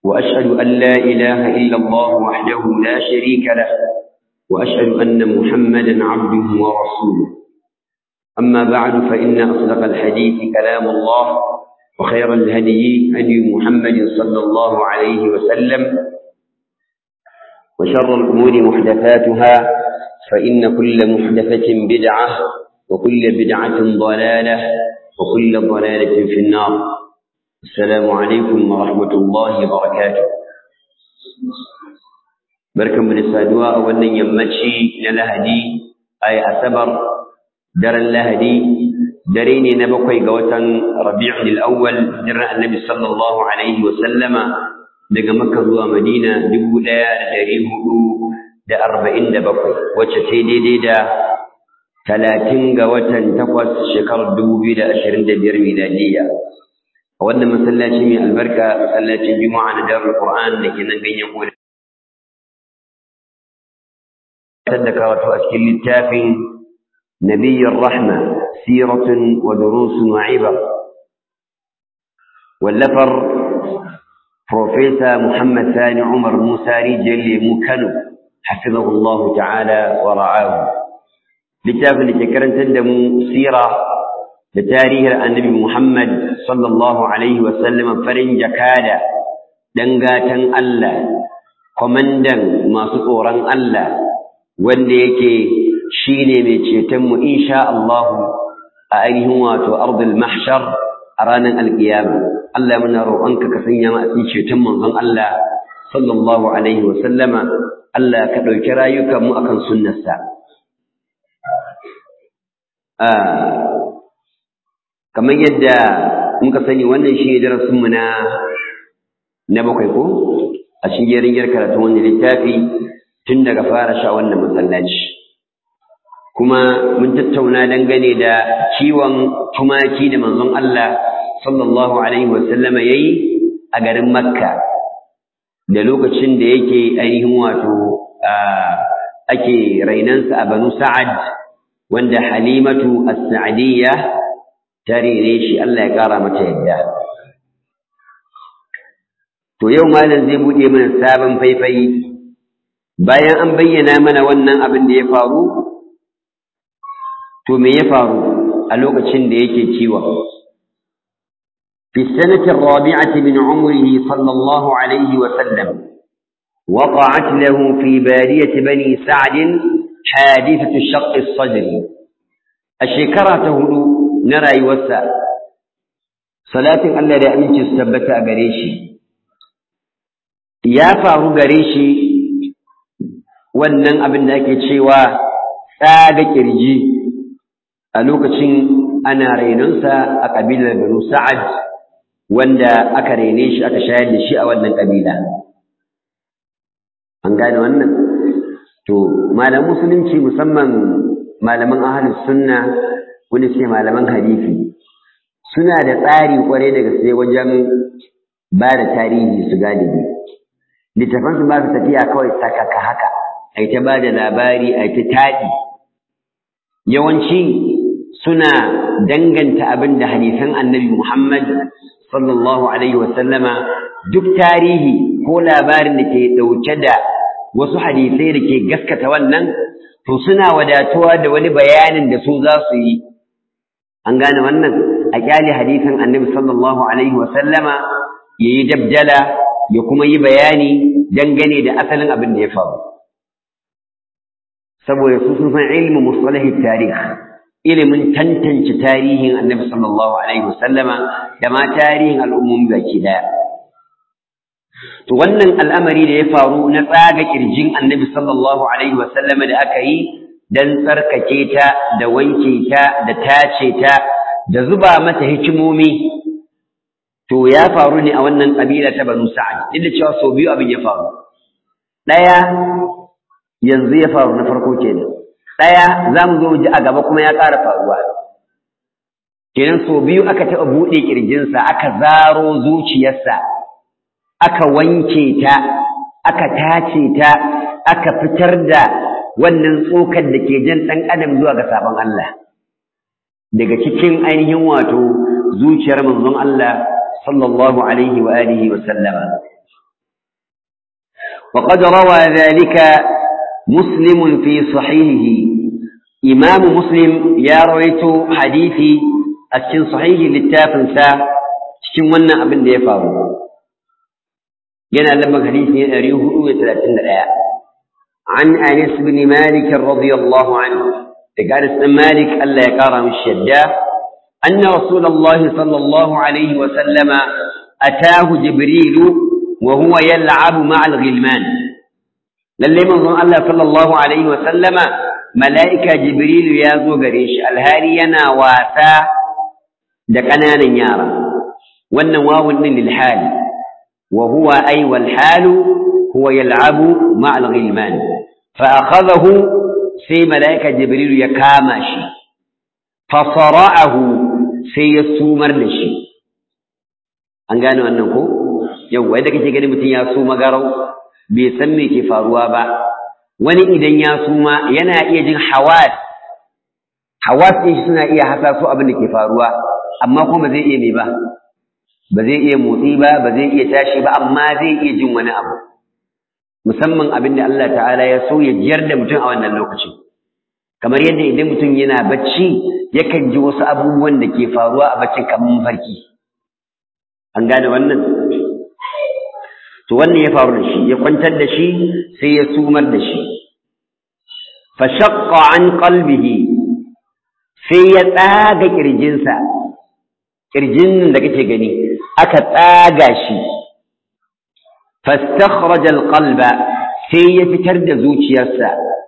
وأشهد أن لا إله إلا الله وحده لا شريك له وأشهد أن محمدا عبده ورسوله أما بعد فإن أصدق الحديث كلام الله وخير الهدي هدي محمد صلى الله عليه وسلم وشر الأمور محدثاتها فإن كل محدثة بدعة وكل بدعة ضلالة وكل ضلالة في النار السلام عليكم ورحمة الله وبركاته بركة من السادواء وأن يمتشي للهدي أي أسبر در اللهدي دريني نبقي قوة ربيع الأول در النبي صلى الله عليه وسلم daga Makka zuwa Madina dubu ɗaya da ɗari hudu da arba'in da bakwai wacce ta daidai da talatin ga watan takwas shekarar dubu biyu da ashirin da biyar miladiyya a wannan masallaci mai albarka masallacin juma'a na darul qur'an da ke nan ganyen koda da karatu a cikin littafin nabiyyar rahma siratun wa durusun wa ibar wallafar Profesa Muhammad Sani Umar Musa Rijiyar Lemu Kano, hafizahullahu ta'ala wa ra'ahu. Littafin da ke karantar da mu sira da tarihin annabi Muhammad sallallahu Alaihi wasallam farin jakada, gatan Allah, kwamandan masu tsoron Allah, wanda yake shi ne mai cetonmu insha Allahu a ainihin wato ardul mahshar a ranar alƙiyama. Allah muna roƙonka ka sanya mu a cikin ceton manzon Allah sallallahu alaihi wa sallama Allah ka ɗauki rayukan mu akan sunnarsa kamar yadda muka sani wannan shi ne darasin mu na na bakwai ko a cikin jerin karatun wannan littafi tun daga fara sha wannan masallaci kuma mun tattauna dangane da kiwon tumaki da manzon Allah sallallahu alaihi wasallama yayi a garin Makka da lokacin da yake ainihin wato ake rainansa a Banu Sa'ad wanda Halimatu As-Sa'diyya ta rene shi Allah ya kara mata yadda to yau malam zai bude mana sabon faifai bayan an bayyana mana wannan abin da ya faru to me ya faru a lokacin da yake ciwon في السنة الرابعة من عمره صلى الله عليه وسلم وقعت له في بادية بني سعد حادثة شق الصدر الشكرة تهدو نرى يوسع صلاة الله لا أمنك استبتع قريشي يا فارو قريشي wannan abin da ake cewa tsaga kirji a lokacin ana rainonsa a ƙabilar Banu Sa'ad wanda aka rene shi aka shayar da shi a wannan ƙabila. An gane wannan? To, malaman musulunci musamman malaman ahalus sunna wani ce malaman hadisi suna da tsari kwarai da gaske wajen ba da tarihi su galibi. Littafansu ba su tafiya kawai sakaka haka, ai ta ba da labari, ai ta taɗi. Yawanci suna danganta abin da hadisan annabi Muhammad sallallahu alaihi wasallama duk tarihi ko labarin da ke ɗauke da wasu hadisai da ke gaskata wannan to suna wadatuwa da wani bayanin da su za su yi an gane wannan a kyale hadisin annabi sallallahu alaihi wasallama ya yi dabdala ya kuma yi bayani dangane da asalin abin da ya faru saboda su sun san ilmin musalahi tarih ilimin tantance tarihin annabi sallallahu alaihi wasallama da ma tarihin al'ummomi baki daya to wannan al'amari da ya faru na tsaga kirjin annabi sallallahu alaihi wasallama da aka yi dan tsarkake ta da wanke ta da tace ta da zuba mata hikimomi to ya faru ne a wannan kabila ta banu sa'ad duk da cewa sau biyu abin ya faru ɗaya yanzu ya faru na farko kenan ɗaya za mu zo ji a gaba kuma ya ƙara faruwa kenan sau biyu aka taɓa buɗe ƙirjinsa aka zaro zuciyarsa aka wanke ta aka tace ta aka fitar da wannan tsokar da ke jan ɗan adam zuwa ga sabon Allah daga cikin ainihin wato zuciyar manzon Allah sallallahu alaihi wa alihi wa sallama وقد روى ذلك مسلم في صحيحه إمام مسلم يا رويت حديثي أتشن صحيح للتافنسا تشن ونا أبن دي فارو ينا لما حديثي أريه وثلاثين الآية عن أنس بن مالك رضي الله عنه قال اسم مالك ألا يكارم الشداء أن رسول الله صلى الله عليه وسلم أتاه جبريل وهو يلعب مع الغلمان للي من الله صلى الله عليه وسلم ملائكة جبريل يازو قريش الهاري ينا واسا دقنانا يارا والنواو للحال وهو أي والحال هو يلعب مع الغلمان فأخذه سي ملائكة جبريل يكاماشي فصرعه سي يسومر لشي أنقانوا أنه yau wai da kake gani mutum ya suma garau bai san me ke faruwa ba wani idan ya suma yana iya jin hawas hawas din shi suna iya hasaso abin da ke faruwa amma kuma ba zai iya me ba ba zai iya motsi ba ba zai iya tashi ba amma zai iya jin wani abu musamman abin da Allah ta'ala ya so ya jiyar da mutum a wannan lokacin kamar yadda idan mutum yana bacci yakan ji wasu abubuwan da ke faruwa a baccin kamar mafarki an gane wannan to wannan ya faru da shi ya kwantar da shi sai ya sumar da shi fa shaqqa an qalbihi sai ya tsaga kirjinsa kirjin da kake gani aka tsaga shi fastakhraja alqalba sai ya fitar da zuciyarsa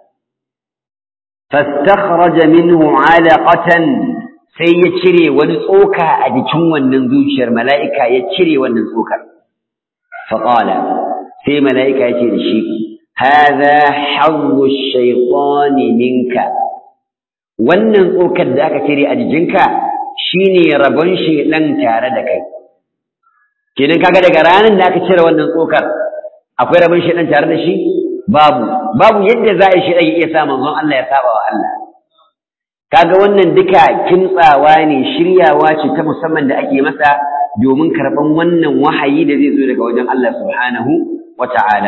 fastakhraja minhu alaqatan sai ya cire wani tsoka a jikin wannan zuciyar mala'ika ya cire wannan tsokar فقال في ملائكة يتي لشي هذا حظ الشيطان منك wannan tsokar da aka cire a jikinka shine rabon shedan tare da kai kenan kaga daga ranar da aka cire wannan tsokar akwai rabon shedan tare da shi babu babu yadda za a yi shedan ya iya sa manzon Allah ya saba wa Allah kaga wannan duka kimtsawa ne shiryawa ce ta musamman da ake masa domin karɓan wannan wahayi da zai zo daga wajen Allah subhanahu wa ta'ala.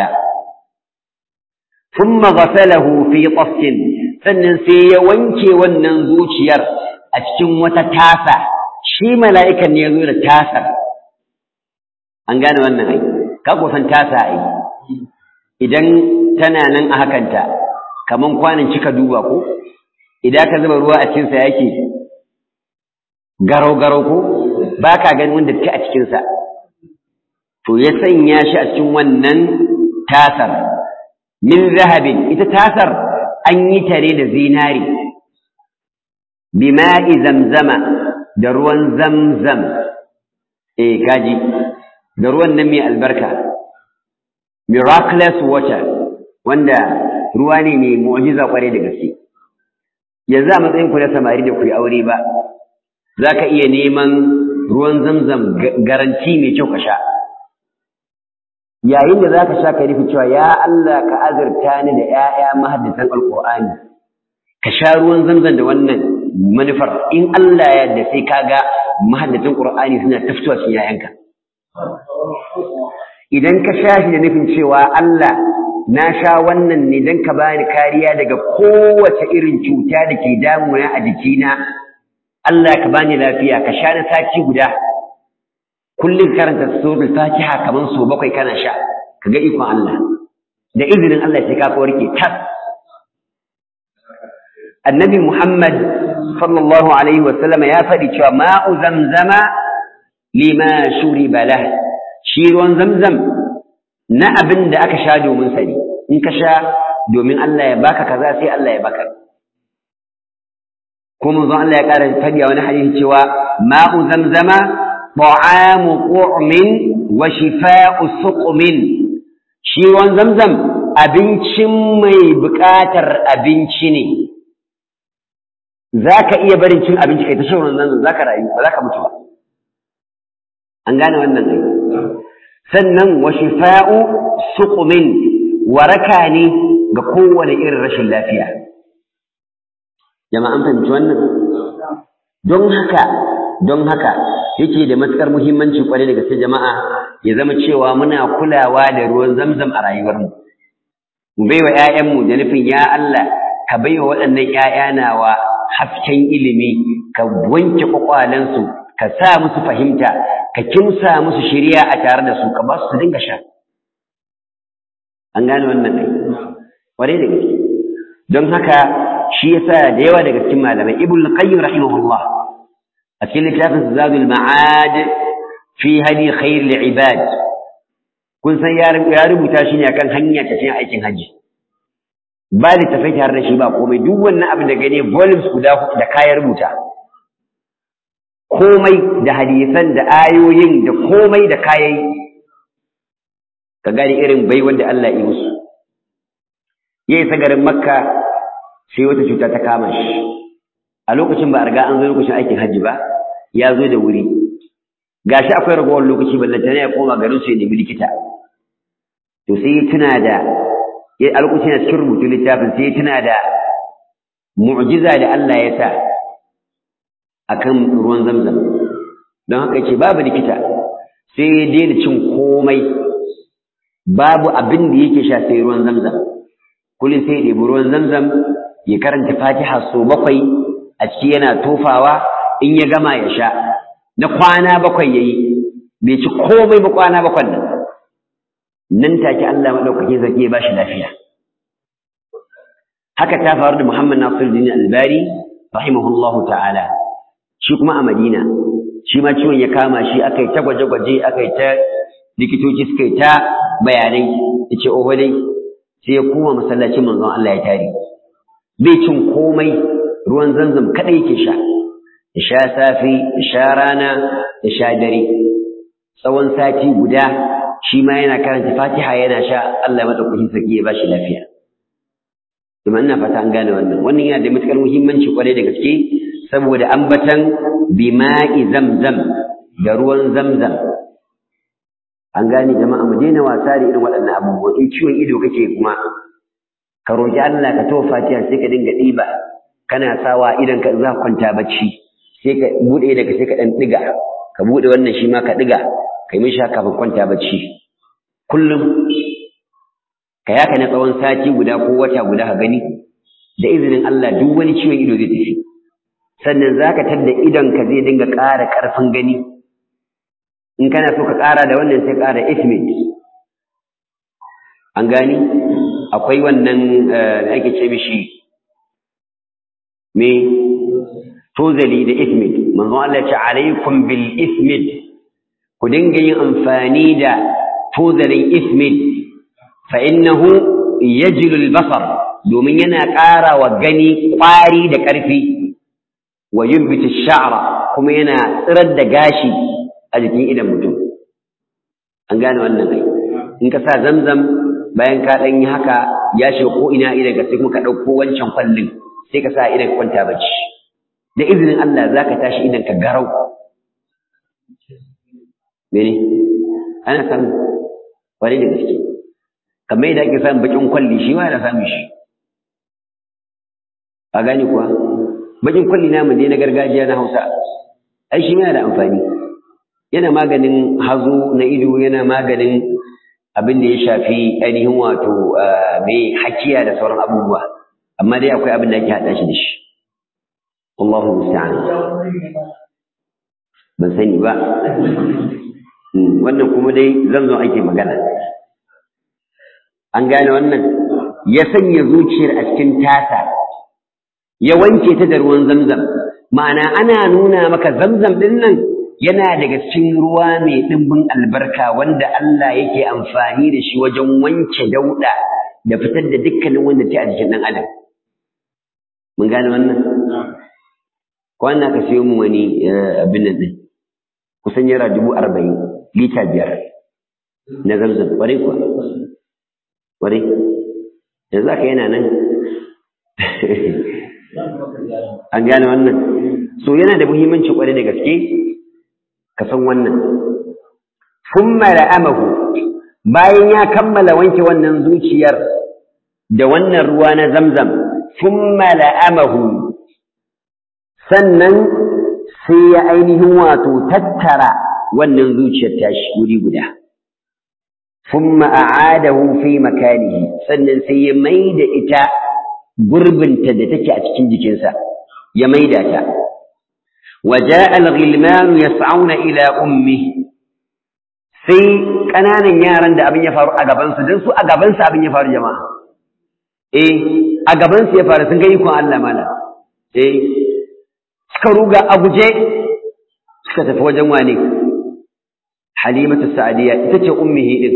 Thumma ghasalahu fi qassin sannan sai ya wanke wannan zuciyar a cikin wata tasa shi mala'ikan ne ya zo da tasar an gane wannan ai ka kusan tasa ai idan tana nan a hakanta kaman kwanan cika duba ko idan ka zuba ruwa a cikin sa yake garau garau ko ba ka ganin wanda ta a cikinsa to ya sanya shi a cikin wannan tasar min zahabin ita tasar an yi tare da zinari bima'i zamzama da ruwan zamzam eh kaji da ruwan nan mai albarka miraculous water wanda ruwa ne mai mu'jiza kwarai da gaske yanzu a matsayin ku na samari da ku yi aure ba za ka iya neman ruwan zamzam garanti mai kyau ka sha yayin da za ka sha ka nufi cewa ya Allah ka azurta ni da ‘ya'ya mahaddisan alƙur'ani ka sha ruwan zamzam da wannan manufar in Allah ya da sai ka ga mahaddisan ƙur'ani suna tafitowa cikin ‘ya'yanka idan ka sha shi da nufin cewa Allah na sha wannan ne don ka bani kariya daga kowace irin cuta da ke damuna a jikina Allah ka bani lafiya ka sha na sati guda kullum karanta suratul fatiha kaman so bakwai kana sha kaga ikon Allah da izinin Allah sai ka warke tas annabi Muhammad sallallahu alaihi wa sallama ya faɗi cewa ma'u zamzama lima shuriba lah shi ruwan zamzam na abin da aka sha domin sani in ka sha domin Allah ya baka kaza sai Allah ya baka kuma manzon Allah ya ƙara faɗi a wani hadisi cewa ma'u zamzama ta'amu qu'min wa shifa'u suqmin shi ruwan zamzam abincin mai buƙatar abinci ne zaka iya barin cin abinci kai ta shan ruwan zamzam zaka rayu ba zaka mutu ba an gane wannan ne sannan wa shifa'u suqmin waraka ne ga kowane irin rashin lafiya jama'an fahimci wannan don haka don haka yake da matukar muhimmanci kwarai da gaske jama'a ya zama cewa muna kulawa da ruwan zamzam a rayuwarmu mu baiwa ƴaƴanmu da nufin ya Allah ka baiwa waɗannan ƴaƴa nawa hasken ilimi ka wanke kwakwalensu ka sa musu fahimta ka kimsa musu shiriya a tare da su ka ba su dinga sha an gane wannan ne ƙwarai da gaske don haka shi yasa da yawa daga cikin malamai ibn qayyim rahimahullah a cikin littafin zadul ma'ad fi hadi khair ibad kun san ya rubuta shi ne akan hanya ta cikin aikin haji ba littafai tare da shi ba komai duk wannan abin da gane volumes guda da kayan rubuta komai da hadisan da ayoyin da komai da kayayi ka gane irin bai wanda Allah ya musu yayi sagarin makka sai wata cuta ta kama shi a lokacin ba a riga an zo lokacin aikin hajji ba ya zo da wuri gashi akwai ragowar lokaci ballanta ne ya koma garin su ya nemi likita to sai ya tuna da ya a lokacin da cikin rubutun littafin sai ya tuna da mu'jiza da Allah ya sa akan ruwan zamzam don haka yace babu likita sai ya daina cin komai babu abin da yake sha sai ruwan zamzam kullum sai ya ɗebi ruwan zamzam ya karanta fatiha so bakwai a ciki yana tofawa in ya gama ya sha na kwana bakwai ya yi bai ci komai ba kwana bakwai nan nan take Allah maɗaukaki zaki ya ba shi lafiya haka ta faru da Muhammad Nasiruddin Albani rahimahullahu ta'ala shi kuma a Madina shi ma ciwon ya kama shi aka yi ta gwaje-gwaje aka yi ta likitoci suka yi ta bayanai ya ce oho dai sai ya koma masallacin manzon Allah ya tare bai cin komai ruwan zanzam kadai yake sha ya sha safi ya sha rana ya sha dare tsawon sati guda shi ma yana karanta fatiha yana sha Allah ya madaukakin sarki ya bashi lafiya kuma ina fata an gane wannan wannan yana da matukar muhimmanci kwarai da gaske saboda ambatan bima'i zamzam da ruwan zamzam an gane jama'a mu daina wasa da irin waɗannan abubuwa in ciwon ido kake kuma ka roƙi Allah ka tawo fatiha sai ka dinga ɗiba kana sawa idan ka za kwanta bacci sai ka buɗe daga sai ka ɗan ɗiga ka buɗe wannan shi ma ka ɗiga ka yi mishi kafin kwanta bacci kullum ka yaka na tsawon sati guda ko wata guda ka gani da izinin Allah duk wani ciwon ido zai tafi sannan za ka tadda idonka zai dinga ƙara ƙarfin gani in kana so ka ƙara da wannan sai ƙara ismit an gani akwai wannan da ake ce mishi me tozali da ismit manzon Allah ya ce alaikum bil ismit ku dinga yin amfani da tozalin ismit fa innahu yajlu al basar domin yana ƙara wa gani ƙwari da ƙarfi wa yubbitu sha'ra kuma yana tsirar da gashi a jikin idan mutum an gane wannan ai in ka sa zamzam bayan ka ɗan yi haka ya shiga ko ina idan ka sai kuma ka ɗauko wancan kwallin sai ka sa idan ka kwanta bacci da izinin Allah za ka tashi idan ka garau mene ana samu kwarai da gaske kamar yadda ake samun bakin kwalli shi ma yana samun shi a gane kuwa bakin kwalli namu dai na gargajiya na Hausa ai shi yana da amfani yana maganin hazo na ido yana maganin abin da ya shafi ainihin wato mai hakiya da sauran abubuwa amma dai akwai abin da ake haɗa shi da shi Allahu musta'an ban sani ba wannan kuma dai zan zo ake magana an gane wannan ya sanya zuciyar a cikin tasa ya wanke ta da ruwan zamzam ma'ana ana nuna maka zamzam ɗin nan yana daga cikin ruwa mai ɗimbin albarka wanda Allah yake amfani da shi wajen wanke dauɗa da fitar da dukkanin wanda ta a jikin ɗan adam mun gane wannan kwana ka siyo mu wani abin nan ɗin kusan yara dubu arba'in lita biyar na zamzam ƙwarai kuwa ƙwarai yanzu aka yana nan an gane wannan so yana da muhimmanci ƙwarai da gaske ka san wannan thumma la'amahu bayan ya kammala wanke wannan zuciyar da wannan ruwa na zamzam thumma la'amahu sannan sai ya ainihin wato tattara wannan zuciyar tashi wuri guda thumma a'adahu fi makanihi sannan sai ya maida ita gurbinta da take a cikin jikinsa ya maida ta وجاء الغلمان يسعون إلى أمه sai ƙananan yaran da abin ya faru a gabansu don su a gabansu abin ya faru jama'a eh a gabansu ya faru sun ga ikon Allah mana eh suka ruga a guje suka tafi wajen wane halimatu sa'adiya ita ce ummihi din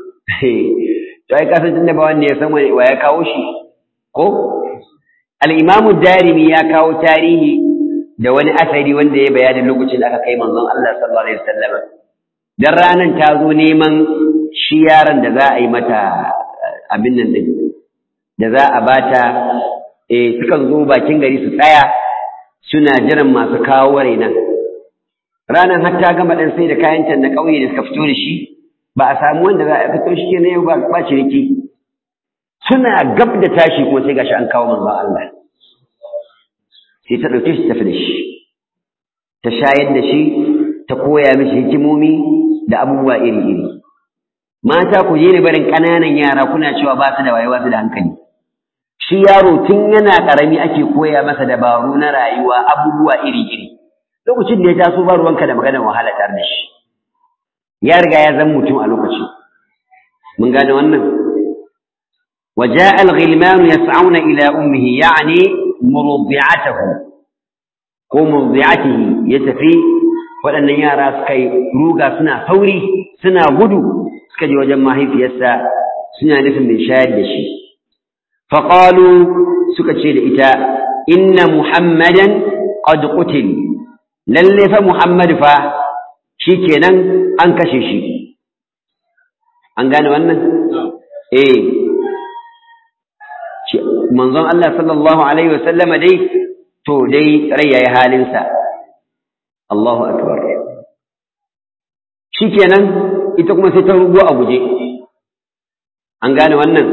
to ai kasan tunda ba wanda ya san wa ya kawo shi ko al-imamu darimi ya kawo tarihi da wani asari wanda ya bayani lokacin da aka kai manzon Allah sallallahu alaihi wasallam dan ranan ta zo neman shi yaron da za a yi mata abin nan din da za a bata eh sukan zo bakin gari su tsaya suna jiran masu kawo rainan ranan har ta gama dan sai da kayan can na kauye da suka fito da shi ba a samu wanda za a fito shi ne ba ba ciniki suna gab da tashi kuma sai gashi an kawo manzon Allah sai ta ɗauke shi tafi da shi ta shayar da shi ta koya mishi hikimomi da abubuwa iri-iri mata ku je ne barin ƙananan yara kuna cewa ba su da wayewa su da hankali shi yaro tun yana ƙarami ake koya masa dabaru na rayuwa abubuwa iri-iri lokacin da ya taso ba ruwanka da maganar wahala tare da shi ya riga ya zan mutum a lokacin mun gane wannan وجاء الغلمان يسعون إلى أمه يعني مرضعته ko murdi'atihi ya tafi waɗannan yara suka yi ruga suna sauri suna gudu suka je wajen mahaifiyarsa suna nufin mai shayar da shi faƙalu suka ce da ita inna muhammadan qad qutil lalle fa muhammad fa shikenan an kashe shi an gane wannan eh manzon Allah sallallahu alaihi wasallama dai to dai rai yayi halinsa Allahu akbar shikenan ita kuma sai ta rugo a guje an gane wannan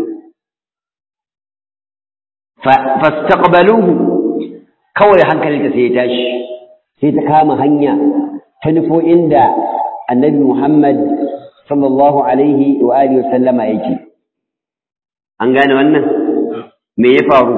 fastaqbaluhu kawai hankalinta sai ya tashi sai ta kama hanya ta nufo inda annabi Muhammad sallallahu alaihi wa alihi wasallama yake an gane wannan me ya faru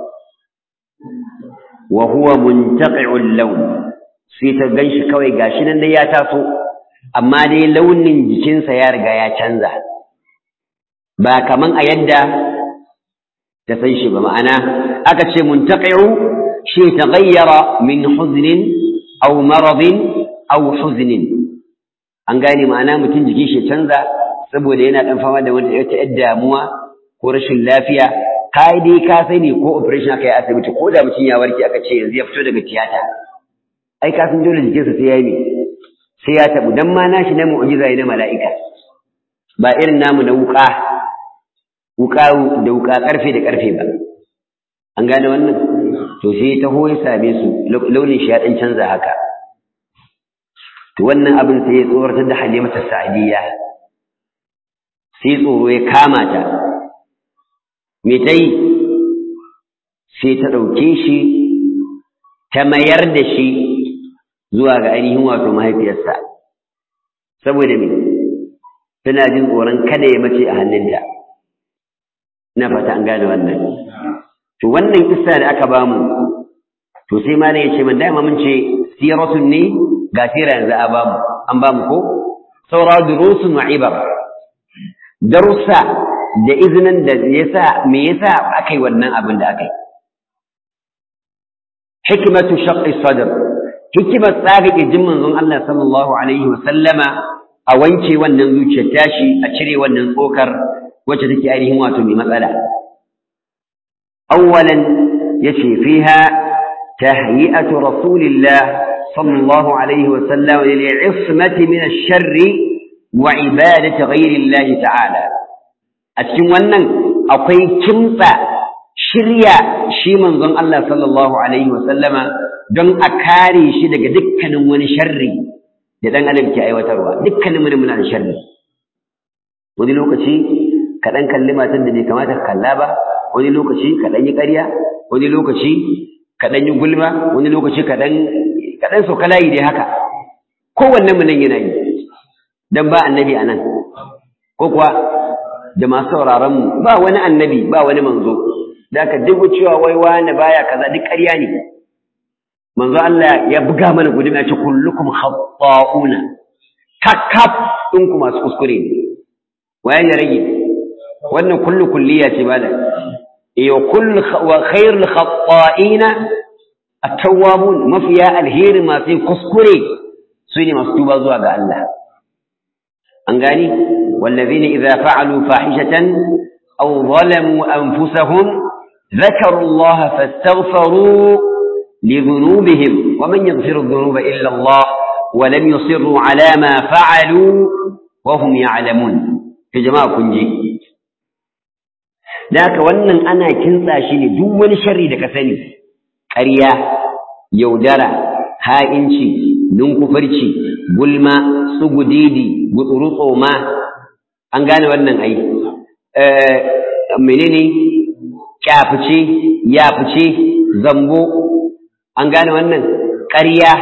wa huwa muntaqi'ul lawn sai ta ganshi kawai gashi nan dai ya taso amma dai launin jikinsa ya riga ya canza ba kaman a yadda ta san shi ba ma'ana aka ce muntaqi'u shi taghayyara min huznin aw maradin aw huznin an gane ma'ana mutum jikin shi canza saboda yana dan fama da wata yar damuwa ko rashin lafiya kai dai ka sani ko operation aka yi asibiti ko da mutum ya warke aka ce yanzu ya fito daga tiyata ai ka san dole jikinsa sai ya yi sai ya tabu dan ma nashi na mu'jiza ne na mala'ika ba irin namu na wuka wuka da wuka karfe da karfe ba an gane wannan to sai ta ya same su launin shi ya dan canza haka to wannan abin sai ya tsoratar da halimatu sa'diyya sai tsoro ya kama ta me ta yi sai ta ɗauke shi ta mayar da shi zuwa ga ainihin wato mahaifiyarsa saboda me tana jin tsoron kada ya mace a hannunta ina fata an gane wannan to wannan kissa da aka bamu to sai ma ya ce man dama mun ce siratun ne ga sira yanzu a bamu an bamu ko saura durusun wa ibar darussa da izinin da yasa me yasa aka yi wannan abin da aka yi hikmatu shaqqi sadr hikimar tsaga kirjin manzon Allah sallallahu alaihi wa sallama a wanke wannan zuciyar tashi a cire wannan tsokar wacce take ainihin wato mai matsala awwalan yace fiha tahyi'atu rasulillah sallallahu alaihi wa sallam lil 'ismati min ash-sharri wa ibadati ghayri Allah ta'ala a cikin wannan akwai kimtsa shirya shi manzon Allah sallallahu alaihi wasallama don a kare shi daga dukkanin wani sharri da dan adam ke aiwatarwa dukkanin mu muna da sharri wani lokaci ka dan kalli matan da bai kamata ka kalla ba wani lokaci ka dan yi ƙarya wani lokaci ka dan yi gulma wani lokaci ka dan ka dan sauka layi dai haka kowanne mu nan yana yi dan ba annabi anan ko kuwa da masu sauraron mu ba wani annabi ba wani manzo da ka dubu cewa wai wani baya kaza duk ƙarya ne manzo Allah ya buga mana gudun ya ce kullukum khata'una kakkaf ɗinku masu kuskure ne waye ya rage wannan kullu kulliya ce ba da iyo kullu wa khairul khata'ina at-tawwabun mafiya alheri masu kuskure su ne masu tuba zuwa ga Allah an gani wallazina idza fa'alu fahishatan aw zalamu anfusahum ذكروا الله فاستغفروا لذنوبهم ومن يغفر الذنوب إلا الله ولم يصروا على ما فعلوا وهم يعلمون في جماعة كنجي ذاك wannan ana kintsa shi ne duk wani sharri da ka sani ƙarya yaudara ha'inci ninkufarci gulma sugudidi gutsurutso ma an gane wannan ai menene kyafice yafice zambo an gane wannan ƙarya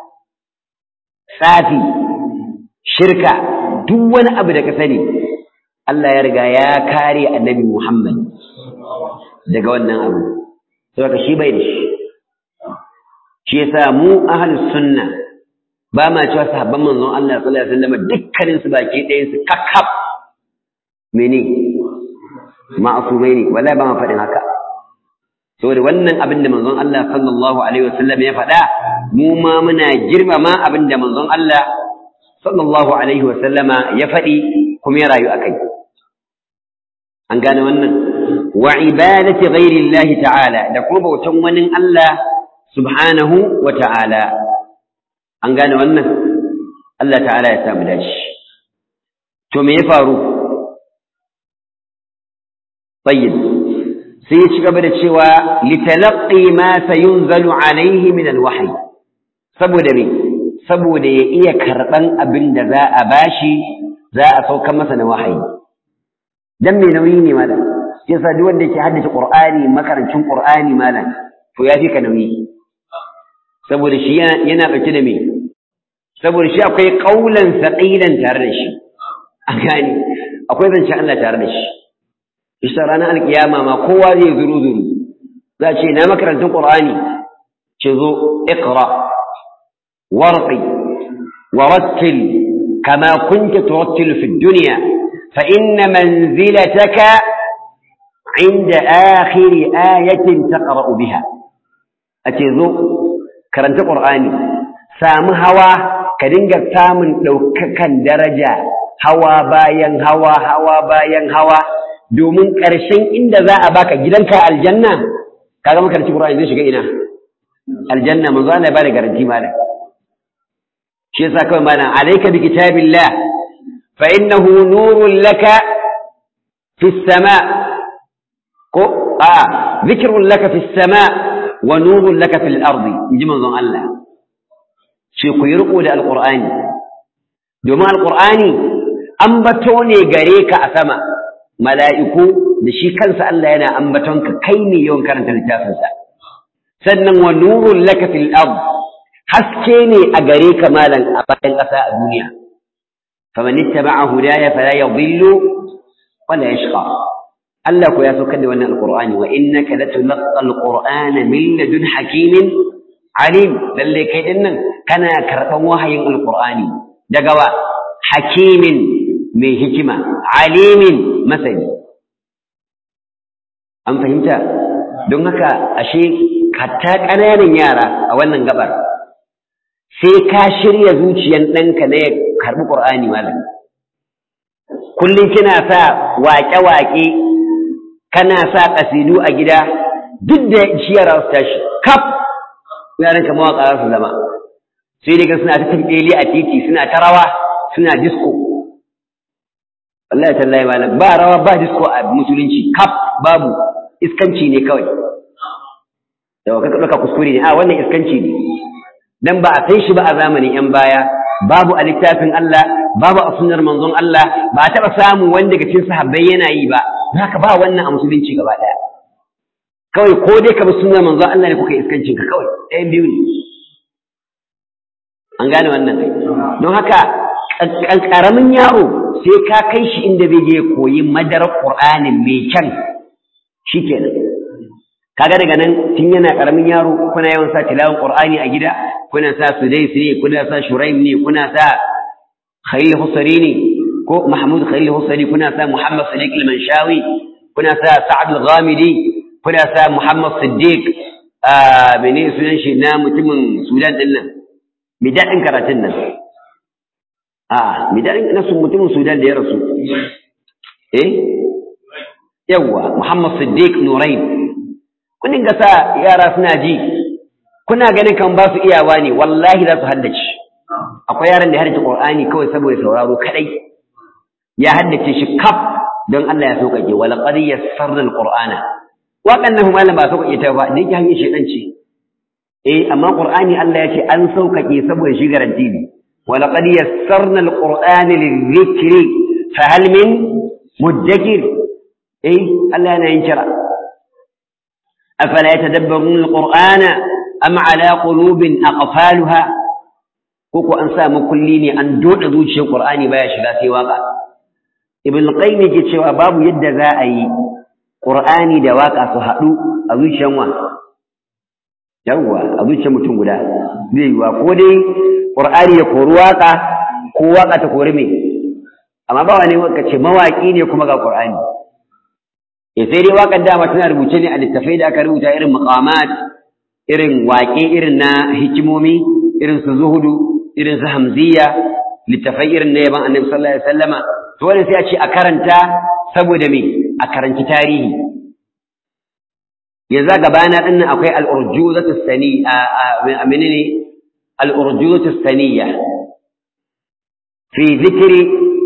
tsafi shirka duk wani abu da ka sani Allah ya riga ya kare annabi Muhammad daga wannan abu saboda shi bai da shi shi yasa mu ahlus sunna ba ma cewa sahabban manzon Allah sallallahu alaihi wasallam dukkanin su baki ɗayan su kakkab mene ma'asumai ne wallahi ba ma faɗin haka saboda wannan abin da manzon Allah sallallahu alaihi wasallam ya faɗa mu ma muna girmama abin da manzon Allah sallallahu alaihi wasallama ya faɗi kuma ya rayu akai an gane wannan wa ibadati ghairi Allah ta'ala da kuma bautan wani Allah subhanahu wa ta'ala an gane wannan Allah ta'ala ya samu dashi to me ya faru tayyib sai ya ci gaba da cewa litalaqi ma sayunzalu alaihi min alwahyi saboda me saboda ya iya karban abin da za a bashi za a sauka masa na wahayi dan me nauyi ne malam yasa duk wanda yake haddace qur'ani makarancin qur'ani malam to ya fi ka nauyi saboda shi yana dauke da me saboda shi akwai qaulan saqilan tare da shi a gani akwai zancen Allah tare da shi isa ranar alkiyama ma kowa zai zuru zuru za a ce na makarantun qur'ani ce zo iqra warqi warattil kama kunta turattilu fi dunya fa inna manzilataka inda akhir ayatin taqra'u biha ace zo karanta qur'ani samu hawa ka dinga samun daukakan daraja hawa bayan hawa hawa bayan hawa domin ƙarshen inda za a baka gidanka aljanna kaga makaranci Qur'ani zai shiga ina aljanna manzo Allah ya bada garanti malam shi yasa kawai malam alayka bi kitabillah fa innahu nurun laka fi sama ko a dhikrun laka fi sama wa nurun laka fil ardi inji manzon Allah shi ku yi riko da alqur'ani domin alqur'ani ambato ne gare ka a sama mala'iku da shi kansa Allah yana ambatonka kai ne yawan karanta littafinsa sannan wa nurun laka fil ard haske ne a gare ka malan a bayan ƙasa a duniya faman ittaba'a hudaya fala yadhillu wala yashqa Allah ko ya saukar da wannan alqur'ani wa innaka latulqa alqur'ana min ladun hakimin alim lalle kai din nan kana karban wahayin alqur'ani daga wa hakimin mai hikima alimin masani an fahimta don haka ashe hatta ƙananan yara a wannan gabar sai ka shirya zuciyan ɗanka na ya karɓi ƙur'ani malam kullum kina sa waƙe-waƙe kana sa ƙasidu a gida duk da shi yara su tashi kaf yaran ka mawaƙa za su zama sai daga suna ta tamɓeli a titi suna ta rawa suna disko wallahi tallahi malam ba rawa ba disko a musulunci kaf babu iskanci ne kawai da ka ɗauka kuskure ne a wannan iskanci ne dan ba a san shi ba a zamanin yan baya babu a littafin Allah babu a sunnar manzon Allah ba a taɓa samu wanda daga cikin sahabbai yana yi ba haka ba wannan a musulunci gaba ɗaya kawai ko dai ka bi sunnar manzon Allah ne kuka iskancin ka kawai ɗayan biyu ne an gane wannan don haka ƙaramin yaro sai ka kai shi inda zai je koyi madarar Qur'anin mai kyan shikenan kaga daga nan tun yana karamin yaro kuna yawan sa tilawan Qur'ani a gida kuna sa Sudais ne kuna sa Shuraim ne kuna sa Khalil Husari ne ko Mahmud Khalil Husari kuna sa Muhammad Sadiq al-Manshawi kuna sa Sa'ad al-Ghamidi kuna sa Muhammad Siddiq a mene sunan shi na mutumin Sudan din nan mai daɗin karatun nan a mai daɗin na mutumin Sudan da ya rasu eh yawwa Muhammad Siddiq Nurain kun dinga sa yara suna ji kuna ganin kan ba su iyawa ne wallahi za su haddace akwai yaran da ya haddace Qur'ani kawai saboda sauraro kadai ya haddace shi kaf don Allah ya sauƙaƙe wala qad yassarna al-Qur'ana waɗannan malam ba sauƙaƙe ta ba da yake hanyar shedan ce eh amma Qur'ani Allah ya ce an sauƙaƙe saboda shi garanti ne wala qad yassarna al-Qur'ana lidh-dhikri fa hal min mudakkir eh Allah yana yin kira afala yatadabbaruna al-Qur'ana am ala qulubin aqfalha koko an sa makulli ne an doda zuciyar Qur'ani baya shiga sai waka Ibn Qayyim yake cewa babu yadda za a yi Qur'ani da waka su haɗu a zuciyar wa yawwa a zuciyar mutum guda zai yiwa ko dai Qur'ani ya kori waka ko waka ta kori me amma ba wani waka ce mawaki ne kuma ga Qur'ani eh sai dai wakan dama tana rubuce ne a littafai da aka rubuta irin maqamat irin waƙe irin na hikimomi irin su zuhudu irin su hamziya littafai irin na yaban annabi sallallahu alaihi wasallama to wannan sai a ce a karanta saboda me a karanci tarihi yanzu gabana din nan akwai al-urjuzatu sani a menene al-urjuzatu saniya fi zikri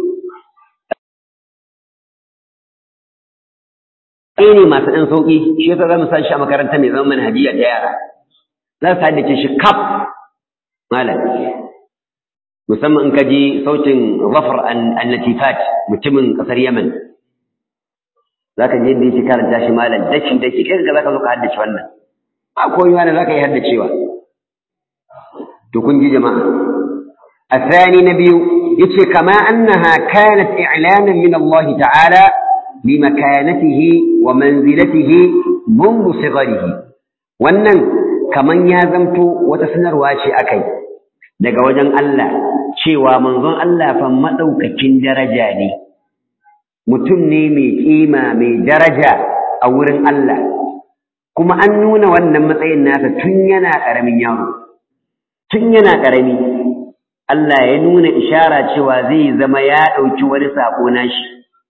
ne masu ɗan sauƙi shi yasa za mu sa shi a makaranta mai zama manhajiya ta yara za su haddace shi kaf malam musamman in ka ji sautin zafar an-natifat mutumin ƙasar yaman za ka je yadda yake karanta shi malam daki daki kai ga za ka zo ka haddace wannan ba koyi wani za ka yi haddacewa to kun ji jama'a الثاني نبي يتشي كما أنها كانت إعلانا من الله تعالى بمكانته ومنزلته منذ صغره wannan kaman ya zamto wata sanarwa ce akai daga wajen Allah cewa manzon Allah fa madaukakin daraja ne mutum ne mai kima mai daraja a wurin Allah kuma an nuna wannan matsayin nasa tun yana karamin yaro tun yana karami Allah ya nuna ishara cewa zai zama ya dauki wani sako nashi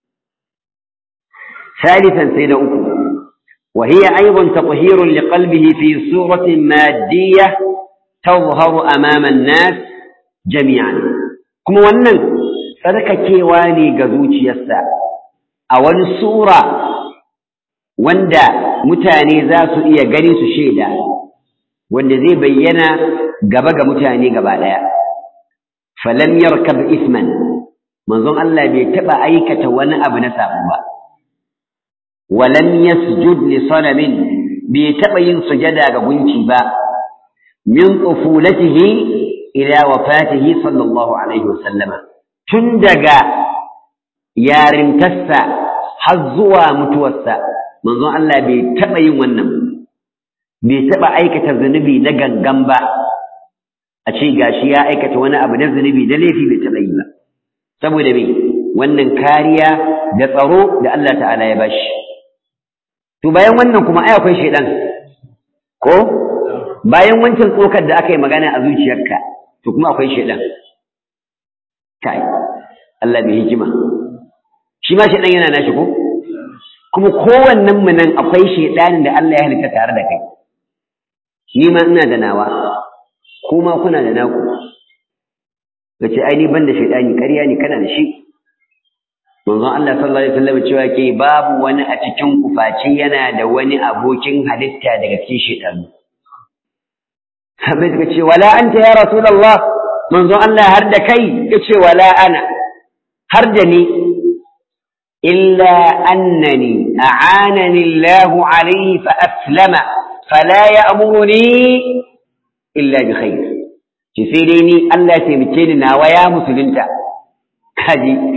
ثالثا سيدة أكو وهي أيضا تطهير لقلبه في صورة مادية تظهر أمام الناس جميعا كما ونن فذلك كيواني قذوش يسا أول صورة وندا متاني ذات إيا قريس شيدا wanda zai bayyana gaba ga mutane gaba daya falam yarkab isman manzon Allah bai taba aikata wani abu na sabo ba ولم يسجد لصنم بيتبين سجدا غنشي با من طفولته إلى وفاته صلى الله عليه وسلم تندقى يارمتسا حظوا متوسا منظر الله بيتبين ونم بيتبع أيكة الذنبي نقن قنبا أشي قاشيا أيكة وانا أبنى الذنبي دليفي بيتبين با سبو دمي wannan kariya da tsaro da Allah ta'ala ya bashi to bayan wannan kuma ai akwai shedan ko bayan wancan tsokar da aka yi magana a zuciyarka to kuma akwai shedan kai Allah mai hikima shi ma shedan yana nashi ko kuma kowannen mu nan akwai shedanin da Allah ya halitta tare da kai ni ma ina da nawa kuma kuna da naku kace ai ni ban da shedani ƙarya ne kana da shi manzon Allah sallallahu alaihi wasallam cewa ke babu wani a cikin kufaci yana da wani abokin halitta daga cikin shaytanu sabai suka ce wala anta ya rasulullah manzon Allah har da kai yace wala ana har da ni illa annani a'anani Allah alayhi fa aslama fala ya'muruni illa bi khair ce sai dai ni Allah ya taimake ni nawa ya musulunta kaji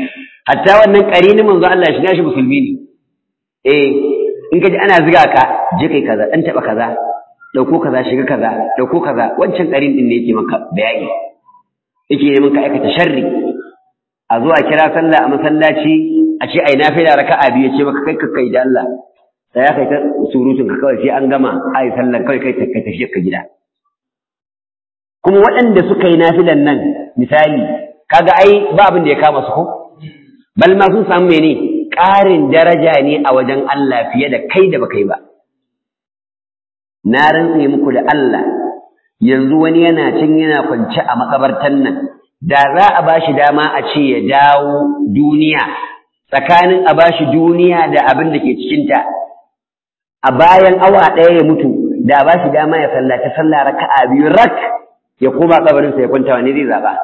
hatta wannan ƙarini manzo Allah shi nashi musulmi ne eh in ka ji ana ziga ka je kai kaza dan taba kaza dauko kaza shiga kaza dauko kaza wancan ƙarin din ne yake maka bayani yake neman ka aikata sharri a zo a kira sallah a masallaci a ce ai nafila raka'a biyu ce maka kai kai da Allah sai ya kai ta surutun ka kawai sai an gama ai sallar kawai kai kai tafi ka gida kuma waɗanda suka yi nafilan nan misali kaga ai ba abin da ya kama su ko bal ma sun samu mene ƙarin daraja ne a wajen Allah fiye da kai da baka yi ba na rantse muku da Allah yanzu wani yana cin yana kwance a makabartan nan da za a bashi dama a ce ya dawo duniya tsakanin a bashi duniya da abin da ke cikinta a bayan awa ɗaya ya mutu da a bashi dama ya sallaci sallah raka'a biyu rak ya koma kabarinsa ya kwanta wani zai zaɓa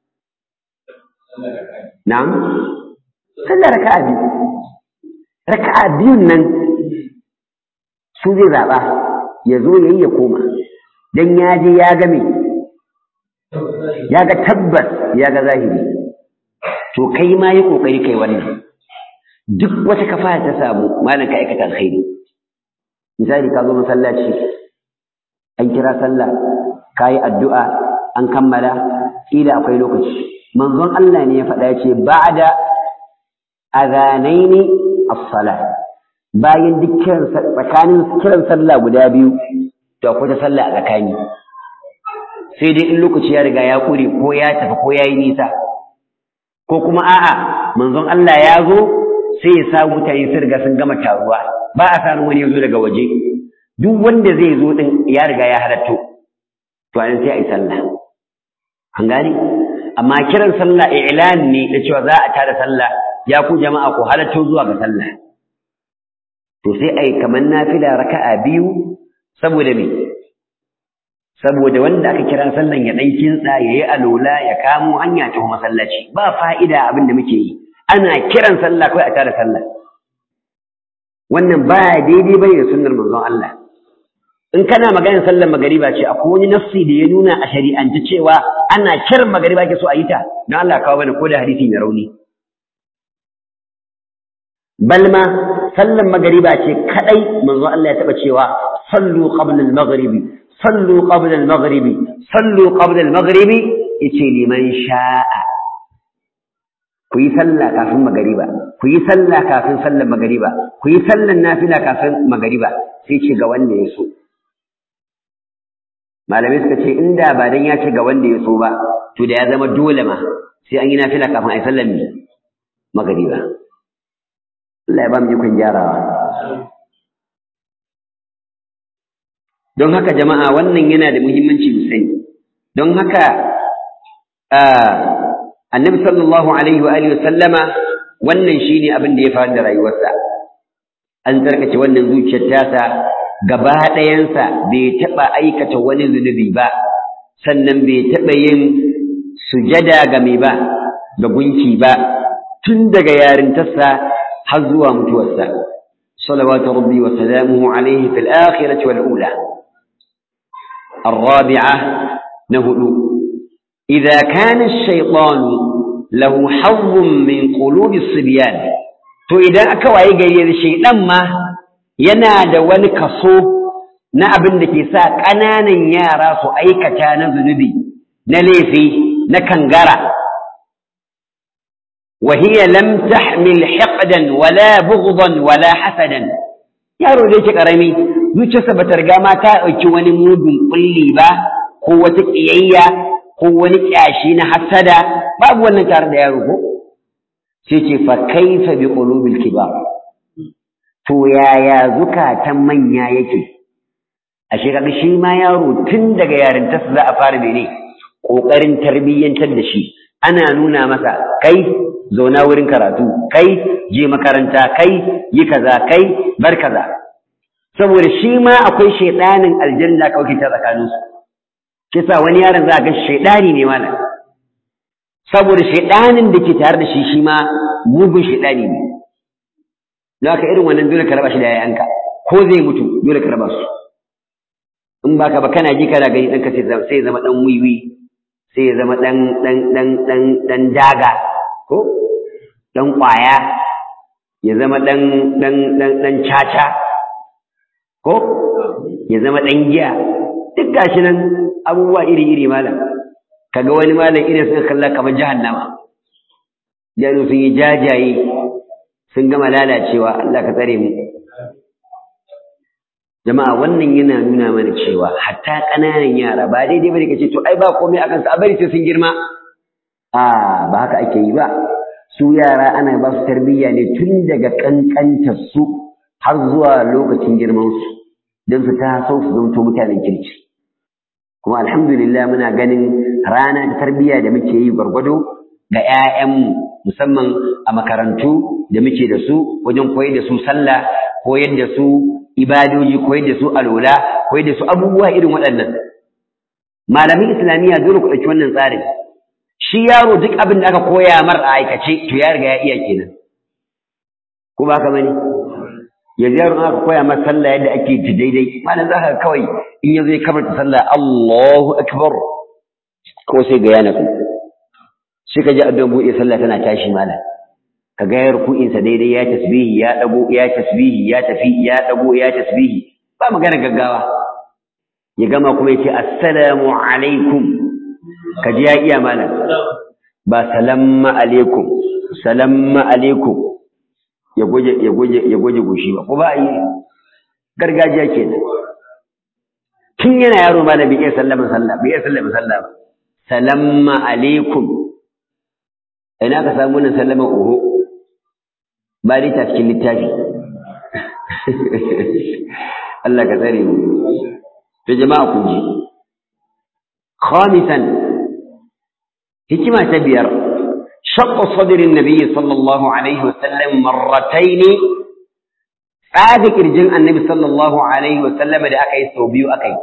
na'am sallah raka'a biyu raka'a biyun nan su zai zaɓa ya zo ya yi ya koma don ya je ya ga me ya ga tabbas ya ga zahiri to kai ma yi ƙoƙari kai wannan duk wata kafa ta samu malam ka aikata alkhairi misali ka zo masallaci an kira sallah ka yi addu'a an kammala ƙila akwai lokaci manzon Allah ne ya faɗa ya ce ba'da azanaini as-salah bayan duk kiran tsakanin kiran sallah guda biyu to akwai ta sallah a tsakani sai dai in lokaci ya riga ya kure ko ya tafi ko ya yi nisa ko kuma a'a manzon Allah ya zo sai ya sa mutane sun riga sun gama taruwa ba a sanin wani ya zo daga waje duk wanda zai zo din ya riga ya halatto to an sai a yi sallah an gane amma kiran sallah i'lan ne da cewa za a tada sallah ya ku jama'a ku halatto zuwa ga sallah to sai ai kamar nafila raka'a biyu saboda me saboda wanda aka kira sallan ya dan kintsa yayi alola ya kamo hanya ta masallaci ba fa'ida abin da muke yi ana kiran sallah kai a tada sallah wannan ba daidai bane da sunnar manzon Allah in kana maganar sallar magariba ce akwai wani nafsi da ya nuna a shari'ance cewa ana kiran magariba ke so a yi ta don Allah kawo bane ko da hadisi mai rauni balma sallan magariba ce kadai manzo Allah ya taba cewa sallu qabla al-maghribi sallu qabla al-maghribi sallu qabla al-maghribi yace liman sha'a ku yi sallah kafin magariba ku yi sallah kafin sallan magariba ku yi sallan nafila kafin magariba sai ce ga wanda ya so malamai suka ce inda ba dan ya ce ga wanda ya so ba to da ya zama dole ma sai an yi nafila kafin a yi sallan magariba Allah ya ba mu ikon gyarawa. Don haka jama'a wannan yana da muhimmanci mu sani. Don haka annabi sallallahu alaihi wa alihi sallama wannan shine abin da ya faru da rayuwarsa. An tsarkace wannan zuciyar tasa gaba ɗayansa bai taɓa aikata wani zunubi ba, sannan bai taɓa yin sujada ga mai ba, ga gunki ba, tun daga yarintarsa har zuwa mutuwarsa salawatu rabbi wa salamuhu alayhi fil akhirati wal ula الرابعة نهدو إذا كان الشيطان له حظ من قلوب الصبيان to idan aka waye gari da shaidan ma yana da wani kaso na abin da ke sa ƙananan yara su aikata na zunubi na laifi na kangara وهي لم تحمل حقدا ولا بغضا ولا حسدا yaro da yake karami zuciyarsa bata riga ma ta dauki wani mugun kulli ba ko wata kiyayya ko wani kyashi na hasada babu wannan tare da yaro ko sai ce fa kaifa bi qulubil kibar to yaya zukatan manya yake ashe kaga shi ma yaro tun daga yarintarsa za a fara mene kokarin tarbiyyantar da shi ana nuna masa kai zauna wurin karatu kai je makaranta kai yi kaza kai bar kaza saboda shi ma akwai shaidanin aljanna ka wakilta tsakanin su kisa wani yaron za a ga shaidani ne mana saboda shaidanin da ke tare da shi shi ma mugun shaidani ne don haka irin wannan dole ka raba shi da yayanka ko zai mutu dole ka raba su in baka ba kana ji kana gani ɗanka sai ya zama ɗan wiwi sai ya zama ɗan ɗan ɗan ɗan ɗan daga ko ɗan ƙwaya ya zama ɗan ɗan ɗan ɗan caca ko ya zama ɗan giya duk gashi nan abubuwa iri-iri malam kaga wani malam irin suka kalla kamar jahannama janu sun yi jajaye sun gama lalacewa Allah ka tsare mu jama'a wannan yana nuna mana cewa hatta ƙananan yara ba daidai bane kace to ai ba komai akan su a bari sai sun girma a ba haka ake yi ba su yara ana ba su tarbiyya ne tun daga kankantar su har zuwa lokacin girman su don su taso su zamto mutanen kirki kuma alhamdulillah muna ganin rana ta tarbiyya da muke yi gwargwado ga 'ya'yanmu musamman a makarantu da muke da su wajen koyar da su sallah koyar da su ibadoji koyar da su alola koyar da su abubuwa irin waɗannan malamin islamiyya dole ku ɗauki wannan tsarin shi yaro duk abin da aka koya mar a aikace to ya riga ya iya kenan ko ba ka bane yanzu yaro aka koya mar sallah yadda ake ji daidai malam za ka kawai in ya zo ya kabarta sallah Allahu akbar ko sai ga yana ku sai ka ji addu'an buɗe sallah tana tashi malam ka ga ya ruku'insa daidai ya tasbihi ya dago ya tasbihi ya tafi ya dago ya tasbihi ba magana gaggawa ya gama kuma yace assalamu alaikum ka ji ya iya malam ba salamma alaikum salamma alaikum ya goje ya goje ya goje goshi ba ko ba yi gargajiya kenan tun yana yaro malam bai iya sallama sallah bai iya sallama sallah ba salamma alaikum ina ka samu wannan sallama oho ba dai ta cikin littafi Allah ka tsare mu to jama'a kun ji khamisan hikima ta biyar shaqqa sadrin nabiy sallallahu alaihi wasallam marratayn tsaga kirjin annabi sallallahu alaihi wasallam da aka yi sau biyu aka yi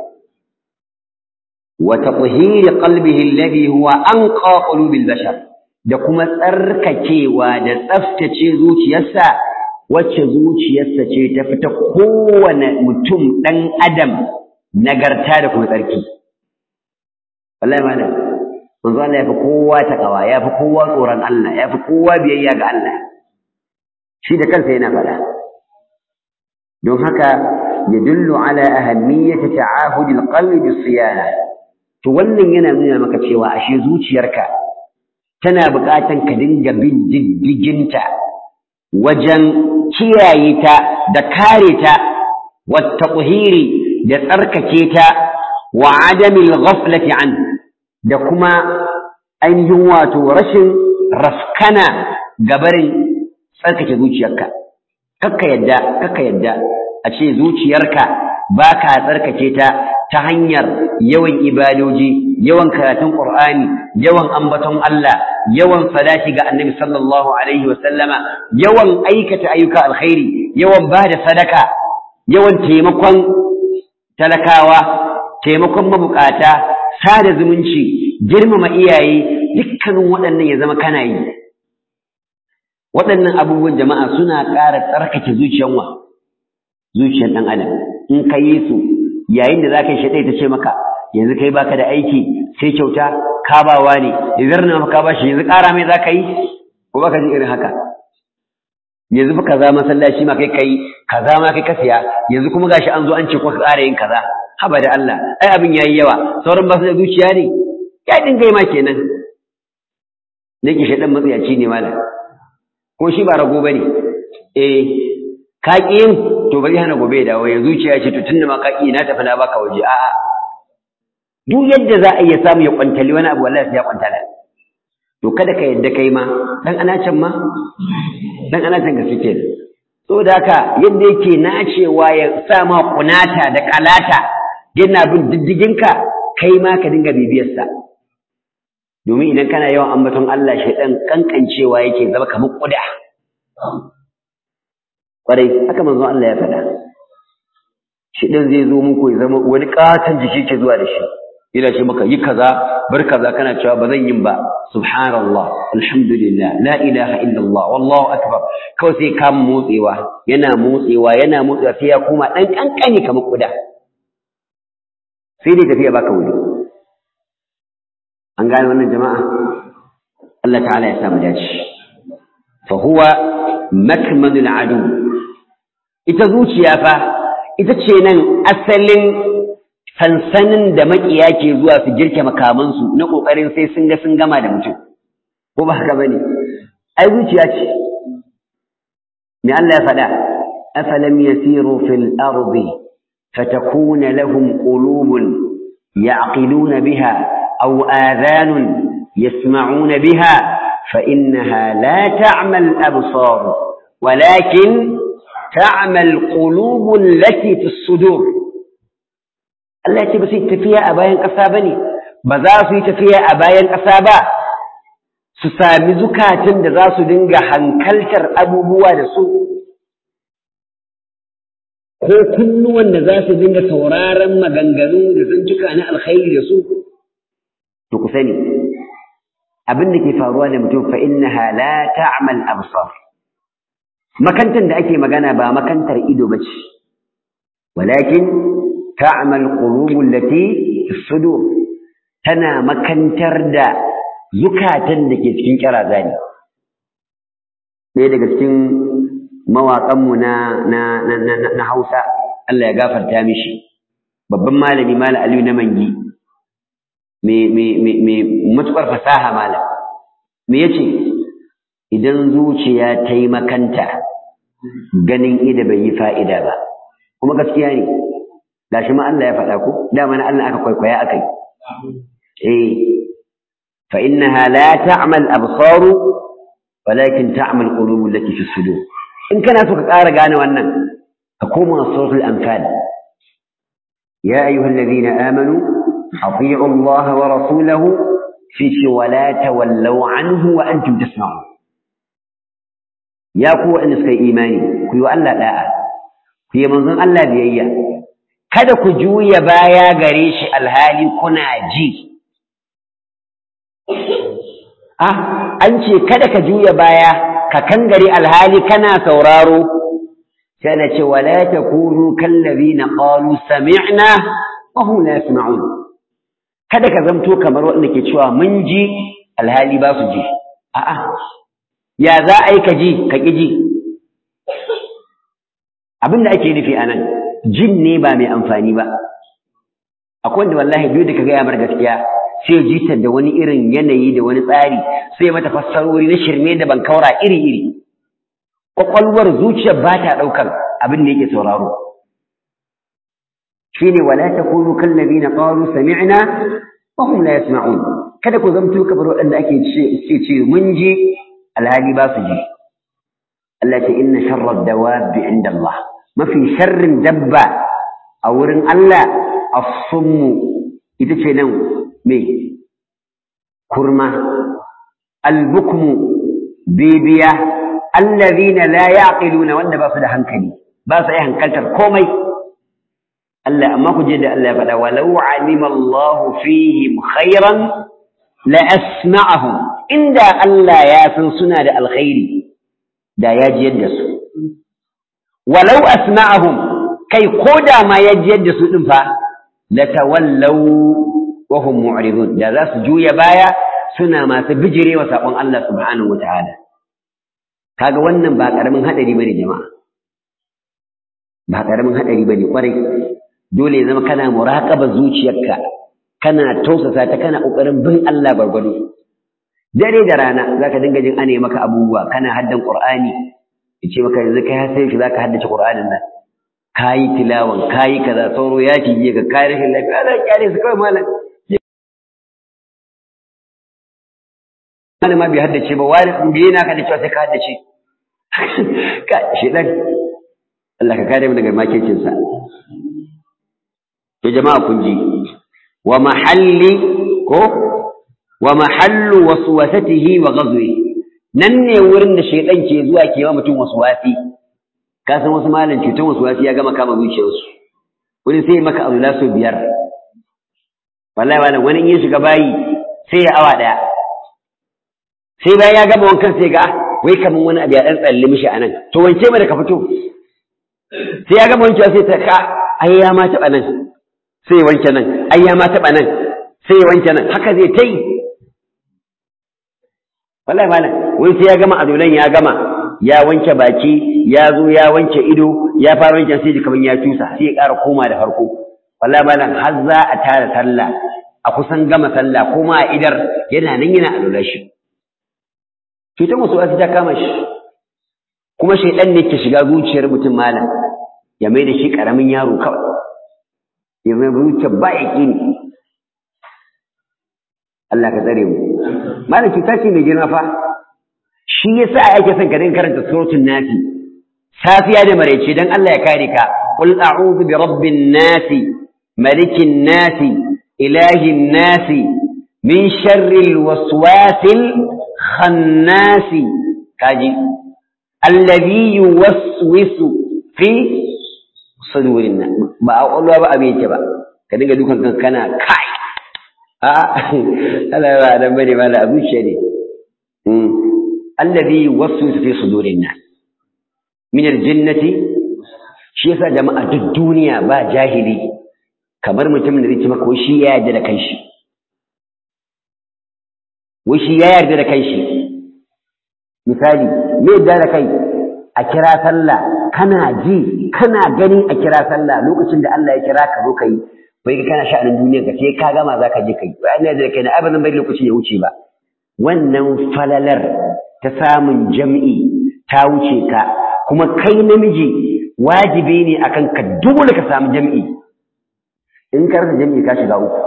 wa tathhir qalbihi alladhi huwa anqa qulubil bashar da kuma tsarkakewa da tsaftace zuciyarsa wacce zuciyarsa ce ta fita kowane mutum ɗan adam nagarta da kuma tsarki wallahi malam manzo Allah ya fi kowa takawa ya fi kowa tsoron Allah ya fi kowa biyayya ga Allah shi da kansa yana faɗa don haka yadullu ala ahammiyati ta'ahudi alqalbi bisiyana to wannan yana nuna maka cewa ashe zuciyarka tana buƙatan ka dinga bin diddiginta wajen kiyaye ta da kare ta wata da tsarkake ta wa adamil ghaflati an da kuma ainihin wato rashin rafkana gabarin tsarkake zuciyarka kakka yadda kakka yadda a ce zuciyarka ba ka tsarkake ta ta hanyar yawan ibadoji yawan karatun qur'ani yawan ambaton Allah yawan salati ga annabi sallallahu alaihi wasallama yawan aikata ayyuka alkhairi yawan ba da sadaka yawan taimakon talakawa taimakon mabukata sada zumunci girmama iyaye dukkanin waɗannan ya zama kana yi waɗannan abubuwan jama'a suna ƙara tsarkake zuciyar wa zuciyar ɗan adam in ka yi su yayin da za ka yi shaɗai ta ce maka yanzu kai baka da aiki sai kyauta kabawa ne yanzu na maka ba shi yanzu ƙara mai za ka yi ko baka ji irin haka yanzu fa kaza masallaci ma kai kai kaza ma kai ka siya yanzu kuma gashi an zo an ce ko ka ƙara yin kaza haba da Allah ai abin yayi yawa sauran ba su da zuciya ne ya dinga yi ma kenan nake shaɗan matsayaci ne malam ko shi ba rago bane eh ka ƙi yin to bari hana gobe ya dawo ya zuciya ce to tunda ma ka ƙi na tafi na baka waje a'a duk yadda za a iya samu ya kwantali wani abu wallahi sai ya kwantala to kada ka yadda kai ma dan anacin ma dan anacin ga suke saboda haka yadda yake nacewa ya sa ma kunata da kalata yana bin diddiginka kai ma ka dinga bibiyarsa domin idan kana yawan ambaton Allah shaidan kankancewa yake zama kamar kuda kwarai haka manzo Allah ya faɗa shaidan zai zo muku ya zama wani katon jiki ke zuwa da shi ina ce maka yi kaza bar kaza kana cewa ba zan yin ba subhanallah alhamdulillah la ilaha illallah wallahu akbar kawai sai ka motsewa yana motsewa yana motsewa sai ya koma dan kankani kamar kuda sai dai tafiya baka wuri an gane wannan jama'a Allah ta'ala ya sa mu dace fa huwa makmanul adu ita zuciya fa ita ce nan asalin sansanin da makiya ke zuwa su girke makamansu na ƙoƙarin sai sun ga sun gama da mutum ko ba haka bane ai zuciya ce me Allah ya faɗa afalam yasiru fil ardi fatakuna lahum qulubun ya'qiluna biha aw adhanun yasma'una biha fa innaha la ta'mal absar walakin ta'mal qulubul lati fis sudur Allah ya ce ba su yi tafiya a bayan ƙasa ba ne, ba za su yi tafiya a bayan ƙasa ba, su sami zukatan da za su dinga hankaltar abubuwa da su, ko kunnuwan da za su dinga sauraron maganganu da zantuka na alkhairi da su. To ku sani, abin da ke faruwa da mutum fa innaha la ta'mal absar. Makantar da ake magana ba makantar ido ba ce, walakin تعمل قلوب التي في الصدور تنا مكنتر da zukatan da ke cikin kiraza ne ɗaya daga cikin mawaƙanmu na na na na Hausa Allah ya gafarta mishi babban malami malam Aliyu na Mangi me me me me matukar fasaha malam me yace idan zuciya ta yi makanta ganin ida bai yi fa'ida ba kuma gaskiya ne gashi ma Allah ya faɗa ku dama na Allah aka kwaikwaya akai eh fa innaha la ta'mal absar walakin ta'mal qulub allati fi sudur in kana so ka ƙara gane wannan ka koma suratul anfal ya ayyuhal ladina amanu ati'u Allah wa rasulahu fi wa la tawallaw anhu wa antum tasma'un ya ku wanda suka yi imani ku yi wa Allah da'a ku yi manzon Allah biyayya kada ku juya baya gare shi alhali kuna ji. Ah, an ce kada ka juya baya ka kangare alhali kana sauraro, sai da ce wala ta kunu kallabi na ƙalu sami'na wa hum la yasma'un. Kada ka zamto kamar waɗanda ke cewa mun ji alhali ba su ji. A'a, ya za a yi ka ji ka ƙi ji. Abin da ake nufi a nan, jin ne ba mai amfani ba akwai wanda wallahi biyu da ka gaya mar gaskiya sai ji ta da wani irin yanayi da wani tsari sai mata fassarori na shirme da ban kaura iri iri kwakwalwar zuciyar ba ta ɗaukar abin da yake sauraro shine wala takunu kallazina qalu sami'na wa hum la yasma'un kada ku zamto kamar waɗanda ake ce ce mun ji alhali ba su ji Allah ce inna sharra dawabi inda Allah mafi sharrin dabba a wurin Allah as-summu ita ce nan me kurma al-bukmu bibiya allazina la yaqiluna wanda ba su da hankali ba su yi hankaltar komai Allah amma ku je da Allah ya faɗa walau alima Allah fihim khairan la asma'ahum inda Allah ya san suna da alkhairi da ya jiyar da su walau asma'ahum kai ko da ma ya jiyar da su din fa la tawallaw wa hum mu'ridun da za su juya baya suna masu bijirewa sakon Allah subhanahu wataala kaga wannan ba karamin hadari bane jama'a ba karamin hadari bane kwarai dole ya zama kana muraqaba zuciyarka kana tausasa ta kana kokarin bin Allah gwargwado dare da rana zaka dinga jin ane maka abubuwa kana haddan qur'ani yace maka yanzu kai sai shi zaka haddace qur'anin nan kayi tilawan kayi kaza sauro ya cije ka kai rashin lafiya Allah kyale su kawai malam wani ma bai haddace ba wani bai yana ka da cewa sai ka haddace ka shedan Allah ka kare mu daga makircin sa to jama'a kun ji wa mahalli ko wa mahallu waswasatihi wa ghazwihi nan ne wurin da shaidan ke zuwa ke wa mutum waswasi ka san wasu malam cutar waswasi ya gama kama zuciyarsu wani sai maka abu laso biyar wallahi malam wani in ya shiga bayi sai ya awa daya sai bayan ya gama wankan sai ga wai kaman wani abu ya dan tsalle mishi anan to wance ma da ka fito sai ya gama wankewa sai ta ka ai ya ma taba nan sai ya wanke nan ai ya ma taba nan sai ya wanke nan haka zai ta yi wallahi malam wai sai ya gama adolan ya gama ya wanke baki ya zo ya wanke ido ya fara wanke sai kaman ya tusa sai ya ƙara koma da farko wallahi malam har za a tara sallah a kusan gama sallah kuma a idar yana nan yana adola shi cutar wasu wasu ta kama shi kuma shaidan ne ke shiga zuciyar mutum malam ya mai da shi karamin yaro kawai ya mai zuciyar ba ya ƙini Allah ka tsare mu malam cuta ce mai girma fa shi yasa ake son ka dinga karanta suratul nasi safiya da maraice dan Allah ya kare ka qul a'udhu bi rabbin nasi malikin nasi ilahin nasi min sharril waswasil khannasi kaji alladhi yuwaswisu fi sudurin nan ba a ƙwaƙwalwa ba abin yake ba ka dinga dukan kan kana kai a Allah ba dan bane ba da abuciya ne alladhi yuwaswisu fi sudurin nas min aljannati shi yasa jama'a duk duniya ba jahili kamar mutumin da zai ce maka shi ya yarda da kanshi wai shi ya yarda da kanshi misali me yarda da kai a kira sallah kana ji kana gani a kira sallah lokacin da Allah ya kira ka zo kai bai ka kana sha'anin duniyar ka sai ka gama zaka je kai ba ina da kai na abadan bai lokacin ya wuce ba wannan falalar ta samun jam'i ta wuce ka kuma kai namiji wajibi ne akan ka dole ka samu jam'i in ka rasa jam'i ka shiga uku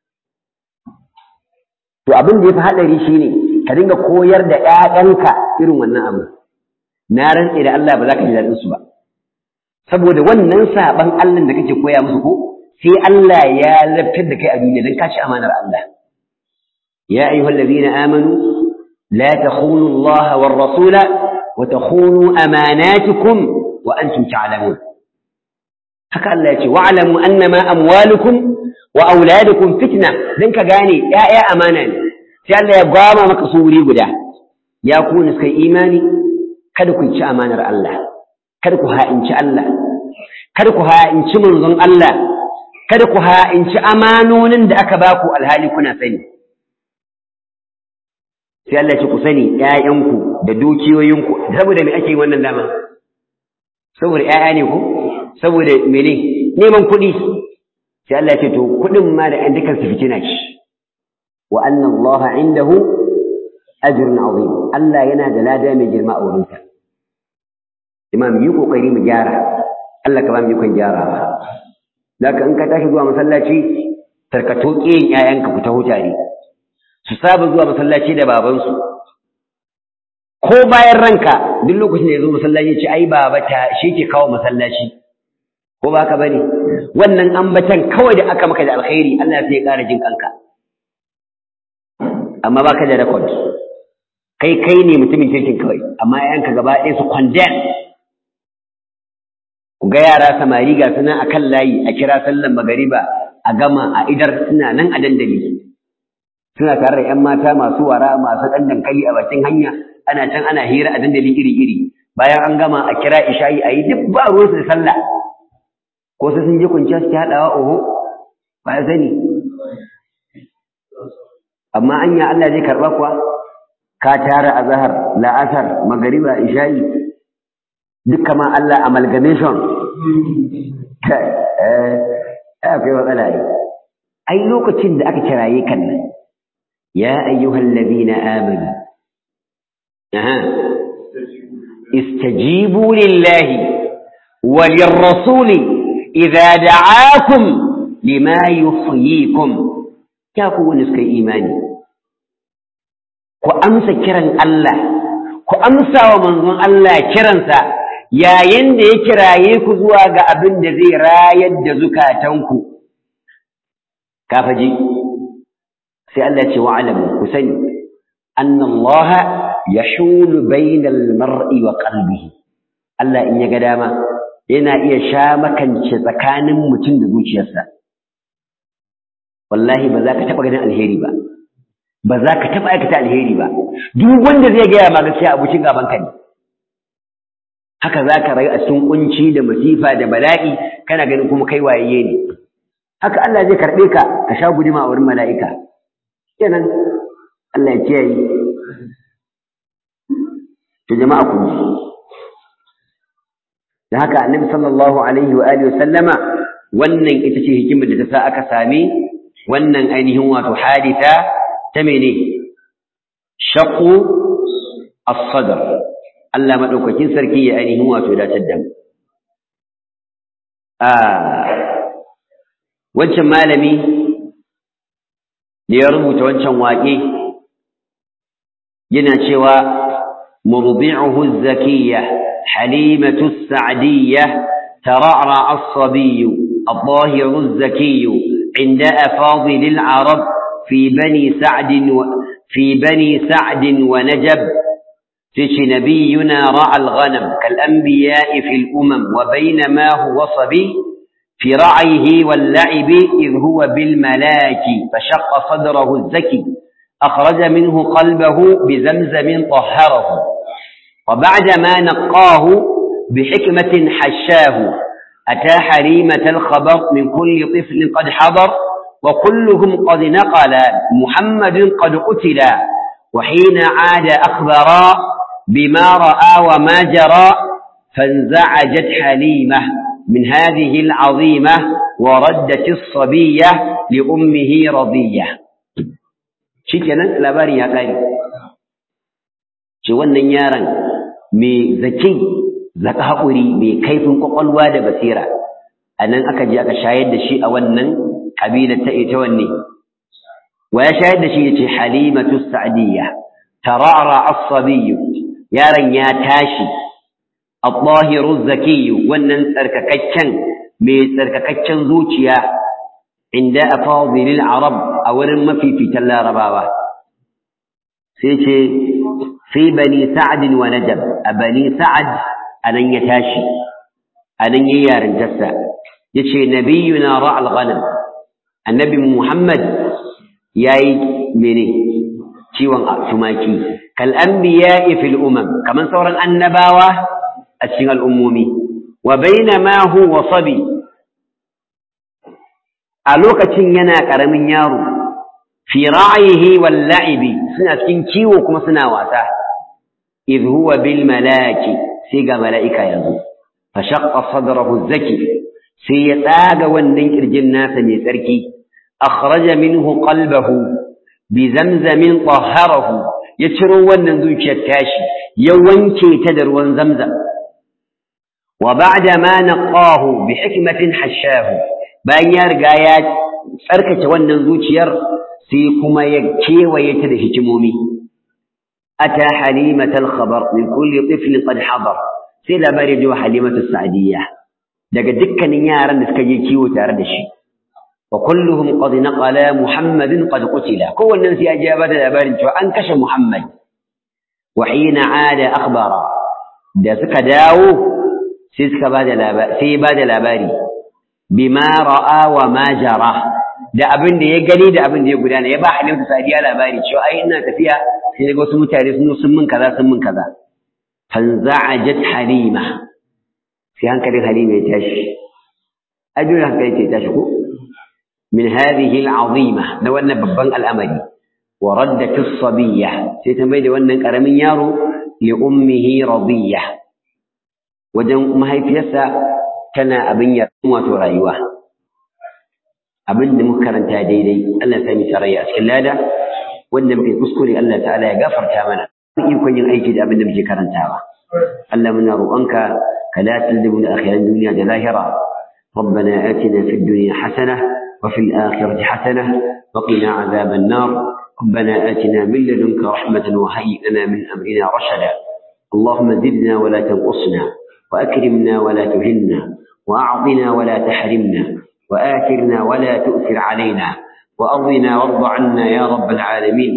to abin da ya fi haɗari shine ka dinga koyar da ‘ya'yanka irin wannan abu na rantse da Allah ba za ka ji daɗinsu ba saboda wannan saɓan Allah da kake koya musu ko sai Allah ya laftar da kai a duniya don ka ci amanar Allah ya ayyuhal ladina amanu la takhunu Allah war rasula wa takhunu amanatikum wa antum ta'lamun haka Allah ya ce wa'lamu annama amwalukum wa auladukum fitna dan ka gane ƴaƴa amana ne sai Allah ya gwama maka su wuri guda ya ku ne kai imani kada ku ci amanar Allah kada ku ha'inci Allah kada ku ha'inci manzon Allah kada ku ha'inci amanonin da aka baku alhali kuna sani sai Allah ya ce ku sani ƴaƴanku da dukiyoyinku saboda me ake wannan dama saboda ƴaƴa ne ko saboda mene neman kuɗi sai Allah ya ce to kuɗin ma da ɗan dukan su fitina ce wa anna Allah indahu ajrun azim Allah yana da lada mai girma a wurinsa imam yi kokari mu gyara Allah ka ba mu ikon gyarawa zaka in ka tashi zuwa masallaci tarkato ƙiyin ƴaƴanka ku ta hutare su saba zuwa masallaci da babansu ko bayan ranka duk lokacin da ya zo masallaci ce ai baba ta shi ke kawo masallaci ko ba ka bane wannan ambatan kawai da aka maka da alkhairi Allah sai ya ƙara jin kanka amma baka da record kai kai ne mutumin kirkin kawai amma yayanka gaba ɗaya su condemn ku ga yara samari ga suna akan layi a kira sallan magariba a gama a idar suna nan a dandali suna tare da 'yan mata masu wara masu ɗan dankali a bakin hanya ana can ana hira a dandali iri-iri bayan an gama a kira isha'i a yi duk ba ruwansu da sallah ko sai sun je kwanciya suke haɗawa oho ba ya sani amma anya Allah zai karɓa kuwa ka tara azhar la'asar magariba isha'i duka ma Allah amalgamation kai eh akwai matsala ai ai lokacin da aka kiraye kan nan ya ayyuhal ladina amanu aha istajibu lillahi walirrasuli idza da'akum lima yuhyikum ya ku wani suka imani ku amsa kiran Allah ku amsa wa manzon Allah kiransa yayin da ya kiraye ku zuwa ga abin da zai rayar da zukatanku kafaji sai Allah ce wa alamu ku sani anna Allah yahulu bainal mar'i wa qalbihi Allah in ya ga dama yana iya sha makance tsakanin mutum da zuciyarsa wallahi ba za ka taɓa ganin alheri ba ba za ka taɓa aikata alheri ba duk wanda zai gaya ma gaskiya abokin gaban ka ne haka za ka rayu a cikin kunci da masifa da bala'i kana ganin kuma kai waye ne haka Allah zai karɓe ka ka sha guduma a wurin mala'ika kenan Allah ya kiyaye to jama'a kun ji da haka annabi sallallahu alaihi wa alihi sallama wannan ita ce hikimar da ta sa aka sami wannan ainihin wato haditha ta mene shaqu as-sadr Allah madaukakin sarki ya ainihin wato datar da mu a wancan malami da ya rubuta wancan waƙe yana cewa murdi'uhu az-zakiyya halimatu as-sa'diyya tara'ra as-sabiy الظاهر الزكي عند أفاضل العرب في بني سعد و في بني سعد ونجب فيش نبينا رعى الغنم كالأنبياء في الأمم وبينما هو صبي في رعيه واللعب إذ هو بالملاك فشق صدره الزكي أخرج منه قلبه بزمزم طهره وبعدما نقاه بحكمة حشاه أتى حريمة الخبر من كل طفل قد حضر وكلهم قد نقل محمد قد قتل وحين عاد أخبرا بما رأى وما جرى فانزعجت حليمة من هذه العظيمة وردت الصبية لأمه رضية شكرا لباري يا قاري شو النيارا مي زكي zaka haƙuri mai kaifin ƙwaƙwalwa da basira a nan aka je aka shayar da shi a wannan ƙabila ta ita wanne wa ya shayar da shi ya ce halimatu sa'diyya tarara as-sabiyyu yaron ya tashi at-tahiru zakiyyu wannan tsarkakakken mai tsarkakakken zuciya inda afadilil arab a wurin mafifitan larabawa sai ce fi bani sa'd wa najab a bani sa'ad anan ya tashi anan yayi yarintarsa yace nabiyuna ra'al ghanam annabi muhammad yayi mene ciwon tumaki kal anbiya'i fil umam kaman sauran annabawa a cikin al'ummomi wa bainama huwa sabi a lokacin yana karamin yaro fi ra'ihi wal la'ibi suna cikin kiwo kuma suna wasa idh huwa bil malaki sai ga mala'ika yanzu, fa shaƙa sadarahu zaki sai ya tsaga wannan ƙirjin nasa mai tsarki, akhraja minhu qalbahu bi zamzamin taharahu ya ciro wannan zuciyar tashi, ya wanke ta da ruwan zamzam. Wa ba'da ma naqahu bi hikmatin hashahu bayan ya riga ya tsarkake wannan zuciyar sai kuma ya kewaye ta da hikimomi. أتى حليمة الخبر من كل طفل قد حضر sai labari jiwa halimatu sa'diyya daga dukkanin yaran da suka je kiwo tare da shi wa kulluhum qad naqala muhammadin qad qutila kowannen sai ya je ba da labarin cewa an kashe muhammad wa hina ada akhbara da suka dawo sai suka ba da labari sai ba da labari bima ra'a wa ma jara da abin da ya gani da abin da ya gudana ya ba halimatu sa'diyya labari cewa ai ina tafiya sai ga wasu mutane sun sun min kaza sun min kaza fanza'ajat halima sai hankalin halima ya tashi ajiyar hankali ya tashi ko min hadhihi al'azima na wannan babban al'amari wa raddat as-sabiyya sai ta mai da wannan karamin yaro li ummihi radiyya wajen mahaifiyarsa tana abin ya wato rayuwa abin da muka karanta daidai Allah ya sami tarayya a cikin lada wanda muke kuskure Allah ta'ala ya gafarta mana ikon yin aiki da abin da muke karantawa Allah muna roƙonka ka la tildimu da akhiran duniya da lahira ربنا آتنا في الدنيا حسنة وفي الآخرة حسنة وقنا عذاب النار ربنا آتنا من لدنك رحمة وهيئ لنا من أمرنا رشدا اللهم زدنا ولا تنقصنا وأكرمنا ولا تهنا وأعطنا ولا تحرمنا وآثرنا ولا تؤثر علينا وأرضنا وارض عنا يا رب العالمين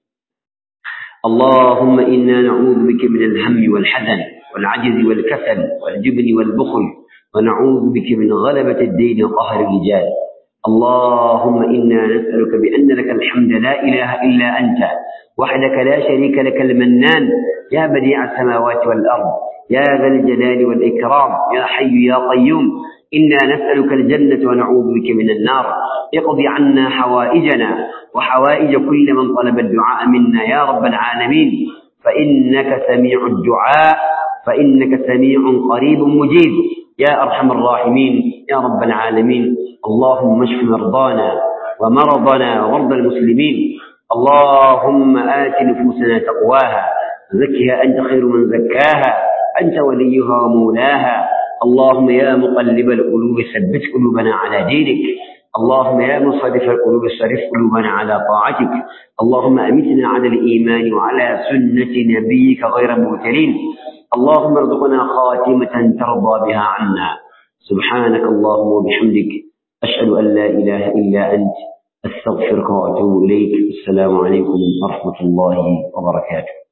اللهم إنا نعوذ بك من الهم والحزن والعجز والكسل والجبن والبخل ونعوذ بك من غلبة الدين وقهر الرجال اللهم إنا نسألك بأن لك الحمد لا إله إلا أنت وحدك لا شريك لك المنان يا بديع السماوات والأرض يا ذا الجلال والإكرام يا حي يا قيوم إنا نسألك الجنة ونعوذ بك من النار اقض عنا حوائجنا وحوائج كل من طلب الدعاء منا يا رب العالمين فإنك سميع الدعاء فإنك سميع قريب مجيب يا أرحم الراحمين يا رب العالمين اللهم اشف مرضانا ومرضنا ومرضى المسلمين اللهم آت نفوسنا تقواها زكها أنت خير من زكاها أنت وليها ومولاها اللهم يا مقلب القلوب ثبت قلوبنا على دينك اللهم يا مصرف القلوب صرف قلوبنا على طاعتك اللهم أمتنا على الإيمان وعلى سنة نبيك غير مبتلين اللهم ارزقنا خاتمة ترضى بها عنا سبحانك اللهم وبحمدك أشهد أن لا إله إلا أنت أستغفرك وأتوب إليك السلام عليكم ورحمة الله وبركاته